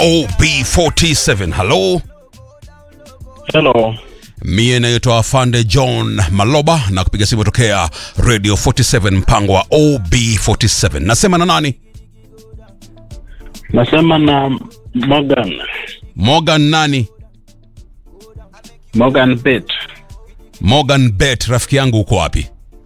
OB47. Halo, Hello. mie naitwa Afande John Maloba na kupiga simu tokea Radio 47 mpango wa OB47. Nasema na nani? Nasema na Morgan. Morgan nani? Morgan Bet. Morgan Bet, rafiki yangu uko wapi?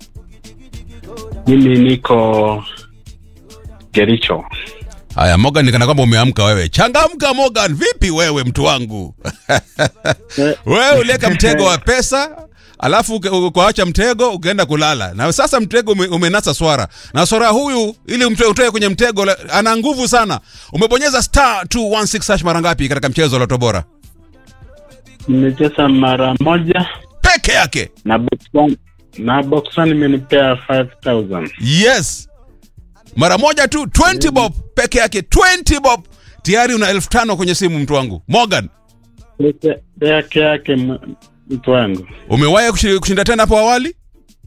Mimi niko Gericho. Haya Morgan, nikana kwamba umeamka wewe. Changamka Morgan, vipi wewe mtu wangu? wewe uliweka mtego wa pesa alafu uke- ukaacha mtego ukaenda kulala, na sasa mtego ume, umenasa swara na swara huyu, ili umtoe utoe kwenye mtego, la- ana nguvu sana. Umebonyeza star 216 hash mara ngapi katika mchezo wa Loto Bora? Nimecheza mara moja Peke yake. na box one, na box one imenipea 5000. Yes, mara moja tu 20 bob peke yake, 20 bob tayari una elfu tano kwenye simu, mtu wangu Morgan. Peke yake yake m- mtu wangu. Umewahi kushi- kushinda tena hapo awali,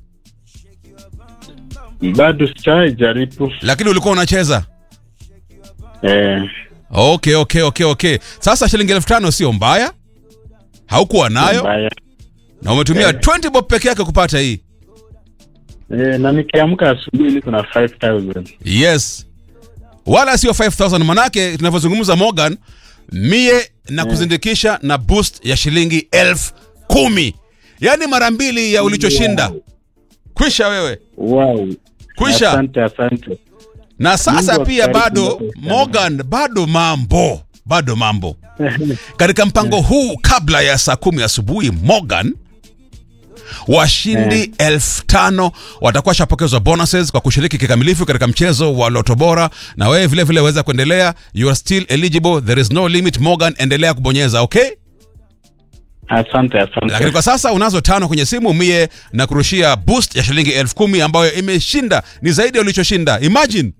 Bado sijawahi jaribu. lakini ulikuwa unacheza Eh, Okay, okay, okay, okay. Sasa shilingi elfu tano sio mbaya, haukuwa nayo mbaya. na umetumia Eh. 20 bob peke yake kupata hii. Eh, na nikiamka asubuhi niko na 5000. Yes, wala sio 5000 manake tunavyozungumza Morgan, mie na kuzindikisha na boost ya shilingi elfu kumi yaani mara mbili ya ulichoshinda. Kwisha wewe, Wow. Kwisha. Asante, asante. na sasa Mungu pia akubariki bado sana. Morgan, bado mambo bado mambo katika mpango huu kabla ya saa kumi asubuhi Morgan washindi elfu tano watakuwa shapokezwa bonuses kwa kushiriki kikamilifu katika mchezo wa Loto Bora, na wewe vile vile waweza kuendelea, you are still eligible, there is no limit. Morgan, endelea kubonyeza okay. Asante, Lakini asante. kwa sasa unazo tano kwenye simu, mie na kurushia boost ya shilingi elfu kumi ambayo imeshinda, ni zaidi ya ulichoshinda. Imagine.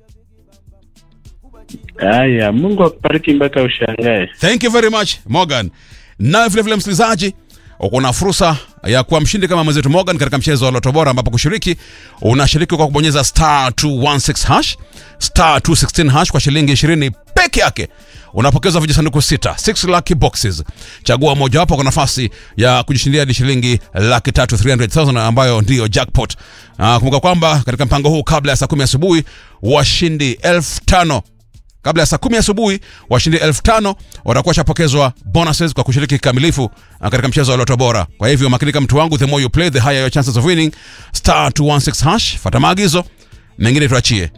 Haya, Mungu akubariki mpaka ushangae. Thank you very much Morgan. Nawe vile vile msikilizaji, uko na fursa ya kuwa mshindi kama mwenzetu Morgan katika mchezo wa Loto Bora, ambapo kushiriki unashiriki kwa kubonyeza star 216 hash star 216 hash kwa shilingi 20 peke yake unapokezwa vijisanduku sita 6 lucky boxes. Chagua mojawapo kwa nafasi ya kujishindia hadi shilingi laki tatu 300,000 ambayo ndiyo jackpot. Uh, kumbuka kwamba katika mpango huu kabla ya saa kumi asubuhi washindi elfu tano kabla ya saa kumi asubuhi washindi elfu tano watakuwa shapokezwa bonuses kwa kushiriki kikamilifu uh, katika mchezo wa loto bora kwa hivyo makinika mtu wangu the more you play the higher your chances of winning star 216 hash fata maagizo mengine tuachie